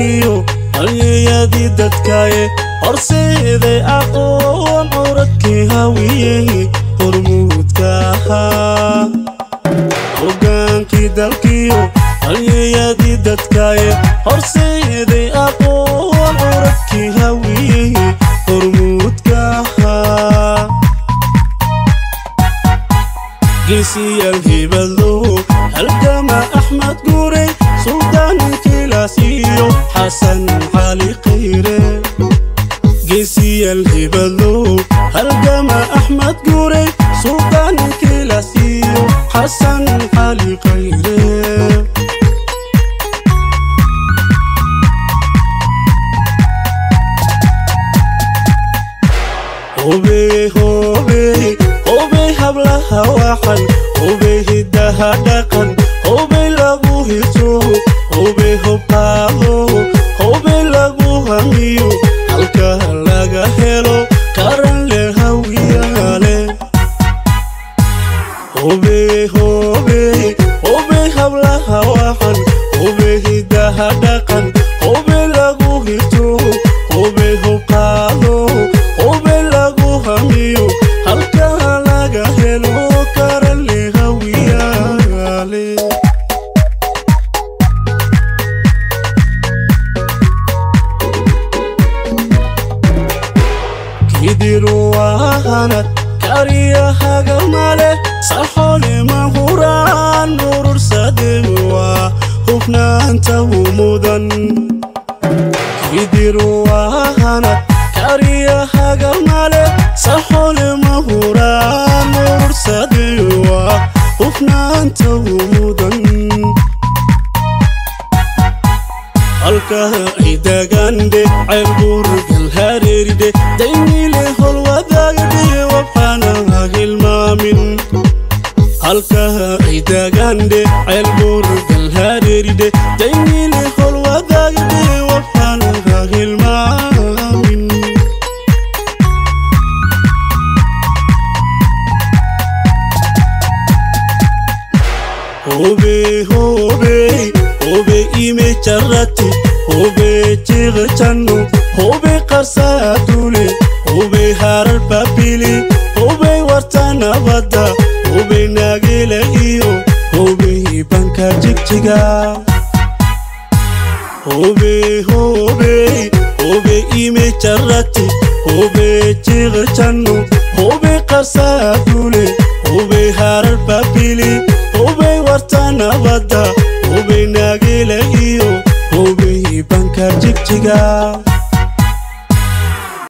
dalkiyo halyeyadii dadkaye horseeday aqoon curadkii hawiyey hormuudka ahaa hogaankii dalkiyo halyeyadii dadkaye horseeday aqoon curadkii hawiyey hormuudka ahaa geesiyaal hebadlow halgama axmed guurey suldaan kilaasiyo xasan cali khayre geesiyaal hebadlow halgama axmed guurey suldaan kilaasiyo xasan cali khayre hobey hobey hobey hablaha waxan hobey hiddaha dhaqan hobey lagu hito hobey hobqaado hobey lagu hamiyo halka laga helo karan le hawiyale hobey hobey hobey hablaha waxan hobey hiddaha dhaqan hobey lagu hito hobey hobqaado hobey lagu hamiyo halka laga helo karan le hawiyale kidiruwahanad kariyahagamale saxolima huraan urursadewa hufnaanta humudan kidiruwahanad kariyahagamale saxolima huraan urursadewa hufnaanta humudan halka ay dagande ceelbuurgal hareeride daynile holwadaagdhe wabxana hilmaamin halka ay dagande ceelbuurgal hareeride daynile holwadaagdhe wabxana hilmaamin hobe hobe hobe ime charrati hobe jiqjanno hobe qarsaadule hobe harar babili hobe warta nabadda hobe naagila iyo hobe banka jigjiga hobe hobe hobe ime charrati hobe jiqjanno hobe qarsaadule hobe harar babili hobe warta nabadda hobe naagila iyo hobe banka jigjiga